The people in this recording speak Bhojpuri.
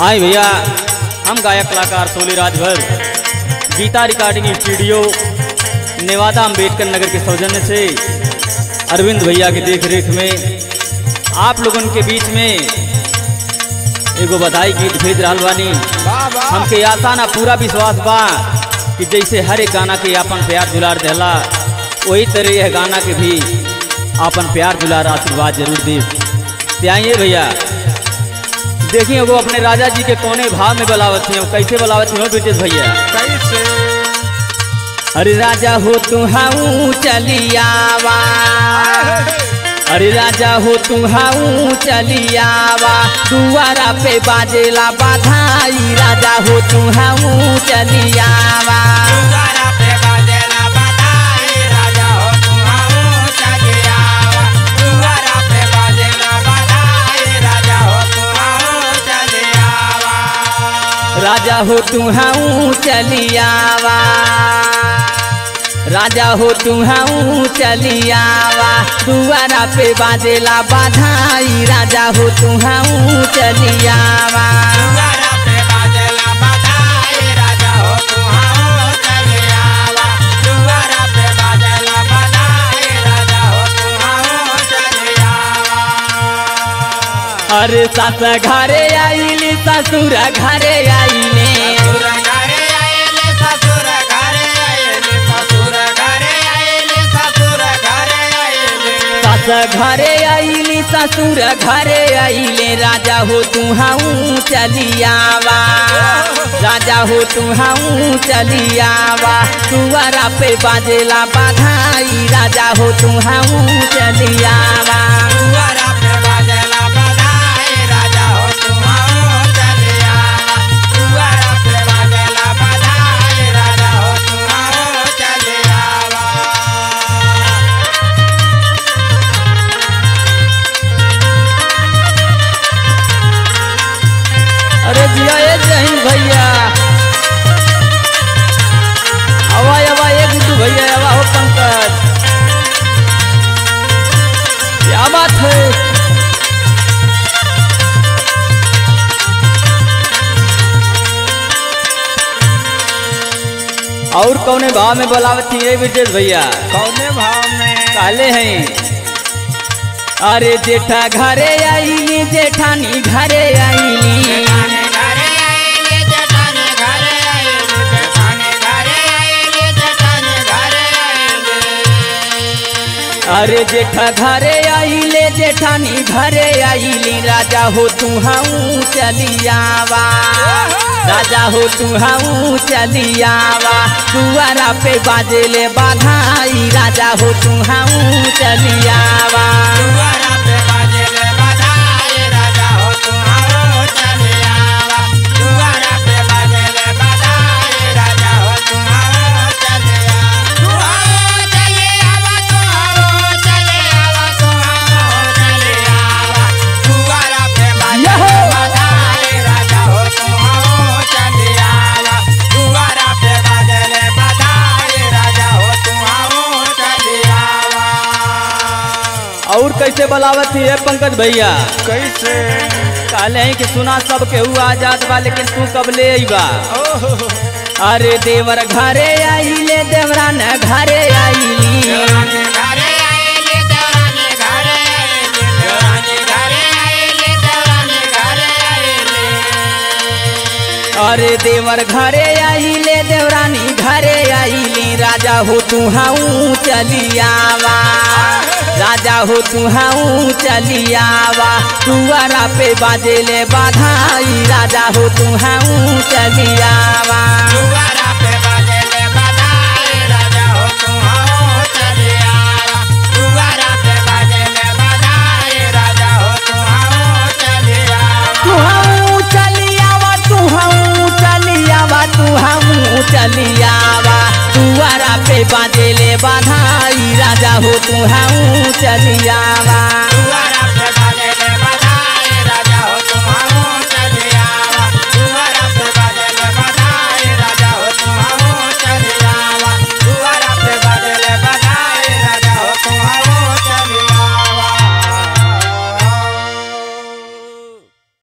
आए भैया हम गायक कलाकार सोली राजभर गीता रिकॉर्डिंग स्टूडियो नेवादा अम्बेडकर नगर के सौजन्य से अरविंद भैया की देख रेख में आप लोगन के बीच में एगो बधाई गीत भेज रहा बानी वाह वाह हमके आशा ना पूरा विश्वास बा कि जैसे हर एक गाना के आपन प्यार दुलार देला वही तरह यह गाना के भी आपन प्यार दुलार आशीर्वाद जरूर दे ते आइए भैया देखिए वो अपने राजा जी के कोने भाव में बलावत थी कैसे बलावत थी हो ब्रिटिश भैया कैसे अरे राजा हो तू हाऊ चलियावा अरे राजा हो तू हाऊ चलियावा दुआरा पे बाजेला बाधाई राजा हो तू हाऊ चलियावा दुआरा पे बाजेला बधाई राजा हो तुम आओ चलियावा दुआरा पे बाजेला बधाई राजा हो तुम आओ चलियावा राजा हो तू हाऊ चलियावा राजा हो तू हाऊ चलियावा दुआरा पे बाजेला बाधाई राजा हो तू हाऊ चलियावा दुआरा पे बाजेला बधाई राजा हो तुम आओ चलियावा दुआरा पे बाजेला बधाई राजा हो तुम आओ चलियावा अरे सास घरे आईली ससुर घरे आईले ससुर घरे आएले ससुर घरे आएले ससुर घरे आएले ससुर घरे आएले सास घरे आईली ससुर घरे आईले राजा हो तू हाऊ चलियावा राजा हो तू हाऊ चलियावा तुअरा पे बाजेला बाधाई राजा हो तू हाऊ चलियावा दुआरा पे बाजेला बधाई राजा हो तुम आओ चलियावा दुआरा पे बाजेला बधाई राजा हो तुम आओ चलियावा अरे जिया ए जहीन भैया आवा आवा ए गुड्डू भैया आवा हो पंकज क्या बात है और कौने भाव में बोलावत थी ए विजेश भैया कौने भाव में काले हैं अरे जेठा घरे आईली जेठानी घरे आईली जेठानी घरे आएले जेठानी घरे आएले जेठानी घरे आएले जेठानी घरे आएले अरे जेठा घरे आईले जेठानी घरे आईली राजा हो तू हाऊ चलियावा राजा हो तू हाऊ चलियावा दुआरा पे बाजेले बाधाई राजा हो तू हाऊ चलियावा दुआरा पे बाजेले बधाई राजा हो तुम आओ चलियावा दुआरा पे बाजेले बधाई राजा हो तुम आओ चलियावा तू आओ चलियावा तू आओ चलियावा तू आओ चलियावा दुआरा पे बाजेले बधाई राजा हो तुम आओ चलियावा दुआरा पे बाजेले बधाई राजा हो तुम आओ चलियावा और कैसे बलावत थी है पंकज भैया कैसे कहले हैं कि सुना सब केहू आजाद बा लेकिन तू कब ले अइबा ओहो अरे देवर घरे आईले देवरान घरे आईली देवरानी घरे आएले देवरानी घरे आएले देवरानी घरे आएले देवरानी घरे आएले अरे देवर घरे आईले देवरानी घरे आईली राजा हो तू हाऊ चलियावा राजा हो तू हाऊ चलियावा तुअरा पे बाजेले बाधाई राजा हो तू हाऊ चलियावा दुआरा पे बाजेले बधाई राजा हो तुम आओ चलियावा दुआरा पे बाजेले बधाई राजा हो तुम आओ चलियावा तू हाऊ चलियावा तू हाऊ चलियावा तू हाऊ चलियावा तुअरा पे बाजेले बाधाई राजा हो तू हाऊ चलियावा दुआरा